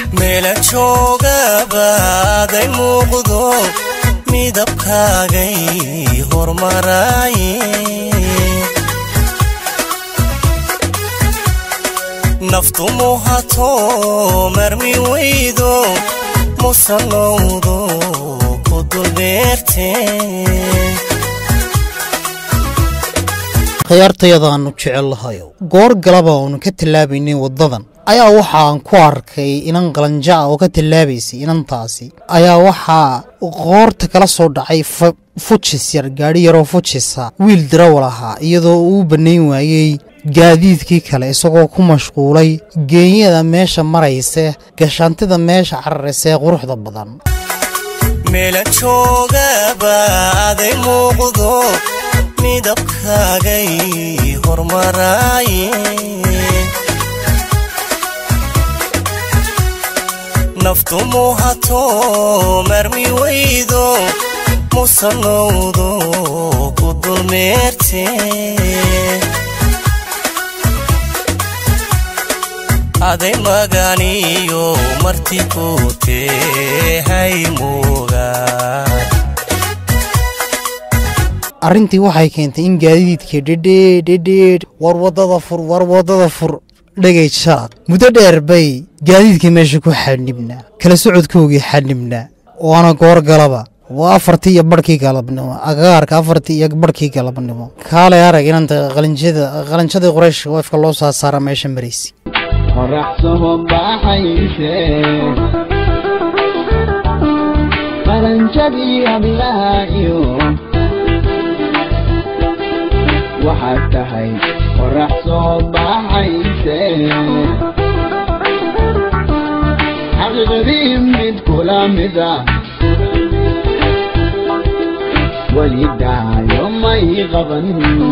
meela joogabaaday muuqdo midabkaagay hormaraaye naftu muhato marmi weydo musanowdo ku dulbeerte khiyaartayadaannu jecellahayow goor galaba oonu ka tallaabaynay waddadan ayaa waxaan ku arkay inan qalanjo ah oo ka tallaabaysay inantaasi ayaa waxaa qoorta kala soo dhacay fujis yar gaadhi yaroo fujisa wiil darawal ahaa iyadoo uu bannayn waayey gaadiidkii kale isagoo ku mashquulay geenyada meesha marayse gashaantida meesha cararaysa ee quruxda badan meela joogabaaday muuqdo midabkaagay hormaraaye naftu muhato marmi weydo musanowdo ku dulmeerte aday maganiyo marti ku tehay moogaa arrintii waxay keentay in gaadiidkii dhedheed dhedheed war waddada fur war waddada fur dhegay jaad muddo dheer bay gaadiidkii meesha ku xadhnibnaa kala socodkoogii xadhnibnaa waana goor galaba waa afartii iyo barhkii galabnimo agaarka afartii iyo barhkii galabnimo kaalay arag inanta qalinjada qalinjadii qoraysh wafka loo soo saara meesha maraysi qorax soo baxayse qalanjadii hablaha iyo waxaad tahay qorax soo baxayse xaqiiqdii mid kula mida weli dhaayo may qaban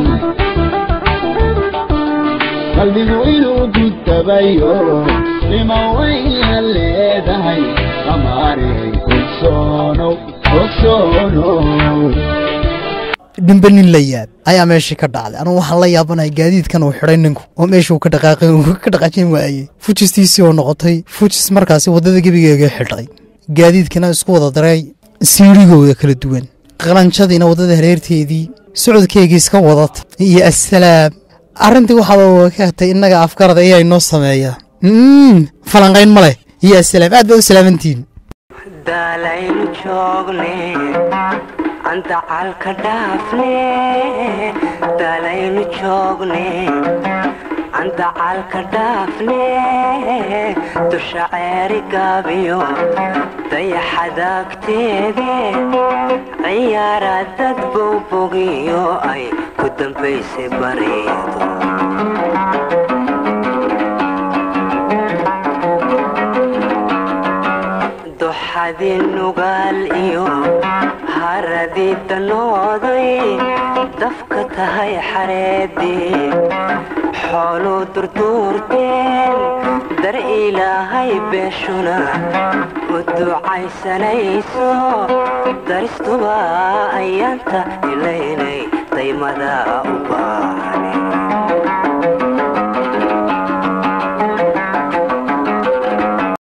qalbigu inuu gutabayo nima wayna leedahay qamaarey ogsoonow ogsoonow dhimbe nin la yaab ayaa meeshii ka dhacday anugu waxaan la yaabanahay gaadiidkan uu xidhay ninku oo meeshuu ka dhaqaaqay uu ka dhaqaajin waayey fujistiisii oo noqotay fujis markaasi waddada gebigeega xidhay gaadiidkana isku wada daray siirigooda kala duwan qalanjadiina waddada hareerteedii socodkeygii iska wadata iyo assalaam arrintii waxaaba ka hatay innaga afgarada ayaa inoo sameeya falanqayn ma leh iyo assalaam aad baa u salaamantihin daalaynu joogne andacalka dhaafne daalaynu joogne andacalka dhaafne dusha ceeri gaabiyo dayaxadaagteede ciyaara dad bowbogiyo ay ku dambaysay bareedo duxadii nugaal iyo haradii danooday dafka tahay xareedii xooluu durduurteen dar ilaahay beeshuna u ducaysanayso daristuba ayaanta ilaynay daymada u baax